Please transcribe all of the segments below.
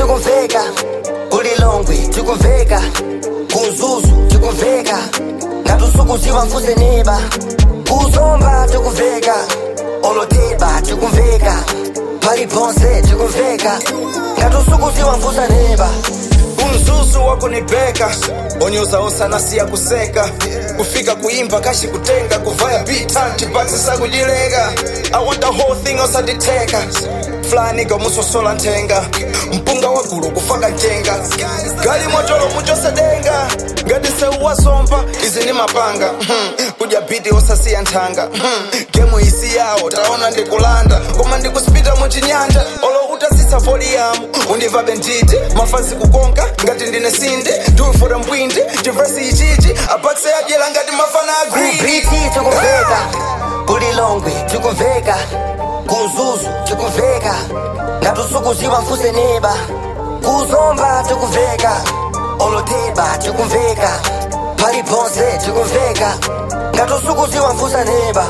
tikumveka kulilongwe tikumveka kuzuzu tikumveka ngatusukuziwa mfuse neba kuzomba tikumveka oloteba tikumveka paliponse tikumveka ngatusukuziwa mfusa neba umzuzu wakunibheka onyoza osanasiya kuseka kufika kuimba kashi kutenga kuvaya bitanti bakisisa kujileka i want the whole thing osanditeka flaniga musosola ntenga mpunga wagulu kufaka njenga gali motolo muchosedenga ngadiseuwasomba izi ni mapanga hmm. kudya biti osasiya nthanga hmm. gemu isi yawo taona ndikulanda koma ndikuspita muchinyanja olo utasisa voliyamu undivabe nditi mafazi kukonka ngati ndine sinde ndiwifura mbwindi chivesi ichichi apakise adyera ngati mafana agree kubiti tikumveka kulilongwe tikumveka kuzuzu tikumveka ngatusukuziwa mfuse neba kuzomba tikumveka oloteba tikumveka paliponse tikumveka ngatusukuziwa mfusa neba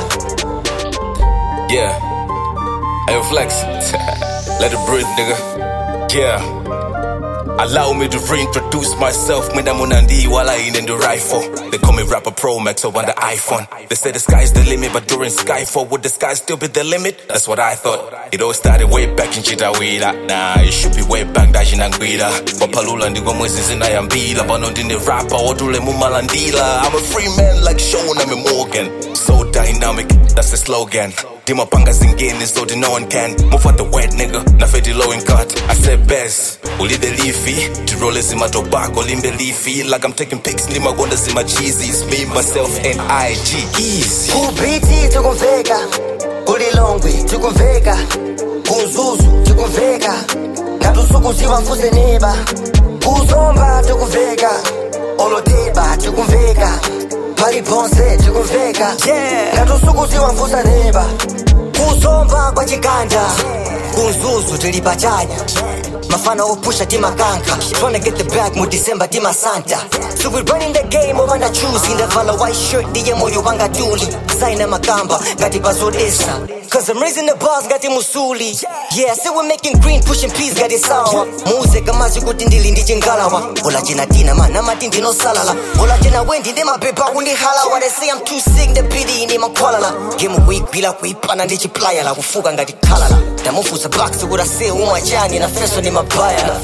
Yeah. Hey, flex. Let it breathe, nigga. Yeah. Allow me to reintroduce myself. Mina Munandi while I in the rifle. They call me rapper Pro Max over the iPhone. They say the sky's the limit, but during Skyfall, would the sky still be the limit? That's what I thought. It all started way back in Chitawira. Nah, it should be way back dashi nangwira. Wapalula ndiko mwezi zinayambila. Bano ndine rapper, odule mumalandila. I'm a free man like Sean, I'm a Morgan. So dynamic, that's the slogan. Dimapanga zingeni so the no one can Move out the wet nigga, na feti low in cut I said best, uli the leafy Tirole zima tobacco, limbe leafy Like I'm taking pics, lima gonda zima cheesies Me, myself, and IG, easy kubiti tikumveka kulilongwe tikumveka kuzuzu tikumveka ngatusukuziwa mfuse neba kuzomba tikumveka oloteba tikumveka paliponse tikumveka ngatusukuziwa mfusa neba kuzomba kwa chiganda kuzuzu tili pachanya mafana opusha timakanka tryna get the bag mu december timasanta so we running the game ovanda chuzi ndavala white shirt ndiye moyo wanga tuli saina makamba ngati pazodesa Cause I'm raising the bars ngati musuli Yeah, say we're making green pushing peas ngati sawa muze kamazi kuti ndili ndi chingalawa ola chena tina mana mati ndinosalala ola chena wendi ndi mapepa kundihalawa they say I'm too sick the pity ini makhwalala game kuigwila kuipana ndi chiplayala kufuka ngati khalala ndamufusa box kuti ase umwachani na feso ni mabaya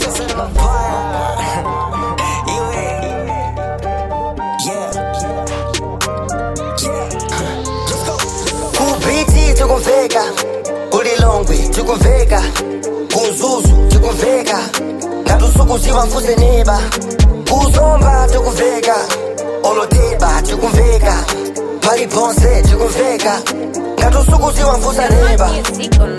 kubiti tikumveka kulilongwe tikumveka kuzuzu tikumveka ngatusukuziwa mfuse neba kuzomba tikumveka oloteba tikumveka paliponse tikumveka ngatusukuziwa mfusa neba Music on